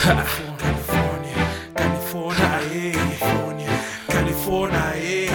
California, California, eh. California, eh.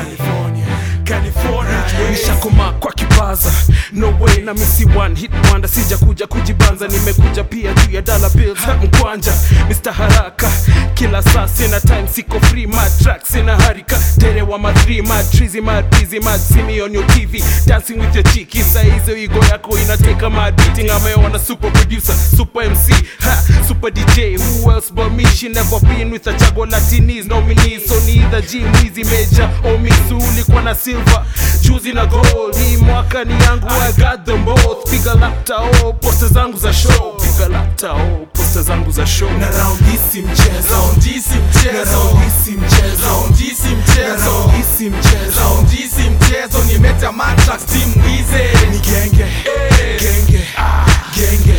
California, eh. nishakoma kwa kipaza no way na misi one hit wonder sija kuja kujibanza nimekuja pia juu ya dollar bills ha, mkwanja Mr haraka kila saa sina time siko free mad track sina harika tere wa madri mad trizy mad busy mad see me on your tv dancing with your chiki saa hizo igo yako inateka mad beating ameona super producer super mc ha, super dj who else but me she never been with a chago latinis nominees so ni either G mwizi major or misu ulikuwa na silver juzi na gold hii mwaka ni yangu I got them both piga lapta oh posta zangu za show piga lapta oh posta zangu za show na round hii si mchezo Round hii si na mchezo round hii si mchezo Round hii si na mchezo round hii si mchezo Round hii si mchezo nimeta matrax team wize ni genge genge genge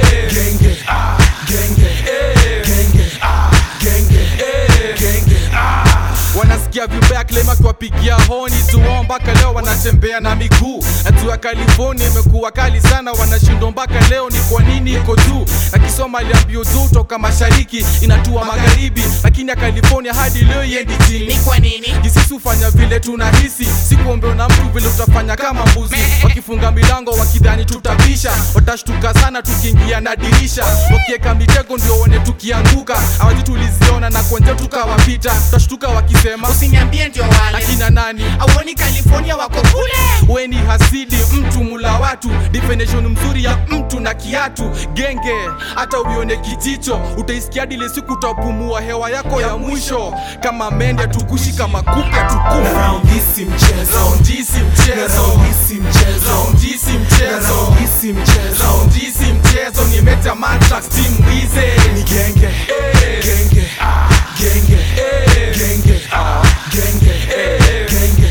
genge genge genge genge genge wanasikia vibaya klema akiwapigia honi zuo mpaka leo wanatembea na miguu hatua California imekuwa kali sana wanashindwa mpaka leo ni kwa nini iko juu akisoma aliambio juu toka mashariki inatua magharibi lakini ya California hadi leo iendi chini kwa nini Jisisi hufanya vile tunahisi, sikuombewa na mtu vile utafanya kama mbuzi. Wakifunga milango wakidhani tutabisha, watashtuka sana tukiingia na dirisha. Wakiweka mitego ndio one tukianguka, hawajui tuliziona na kwenye tukawapita. Tutashtuka wakisema usiniambie ndio wale akina nani auoni california wako kule we ni hasidi mtu mula watu definition mzuri ya mtu na kiatu genge hata uione kijicho utaisikia dile siku utapumua hewa yako ya mwisho kama mende tukushi kama kupe na tukufu round hii si mchezo Round hii si na mchezo round hii si mchezo Round hii si na mchezo round hii si mchezo Round hii si mchezo nimeta matrax team wize ni genge genge genge genge genge genge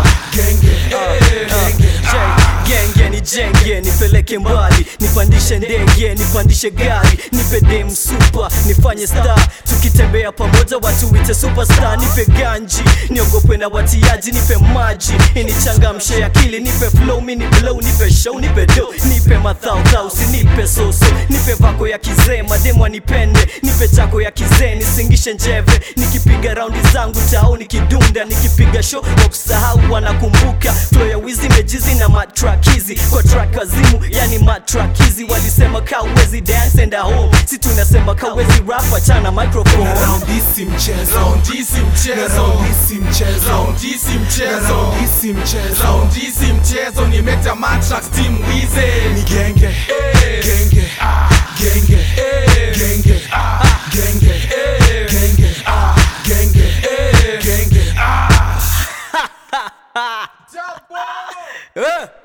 genge genge genge nijenge nipeleke mbali nipandishe ndege nipandishe gari nipe dem super nifanye star tukitembea pamoja watu wite superstar nipe ganji niogope na watiaji nipe maji inichangamshe akili nipe flow mini blow nipe show nipe do nipe mathautau sinipe soso nipe vako ya kizee mademu anipende nipe chako ya kizee nisingishe njeve nikipiga raundi zangu tao nikidunda nikipiga show wa kusahau wanakumbuka flow ya wizi mejizi na matrak hizi kwa track azimu yani matrak hizi walisema kawezi dance and home si tunasema kawezi rap achana microphone na round hii si mchezo Round hii si na mchezo round hii si mchezo Round hii si na mchezo round hii si mchezo Round hii si mchezo nimeta matrax team wize ni genge genge genge genge genge genge genge genge Eh.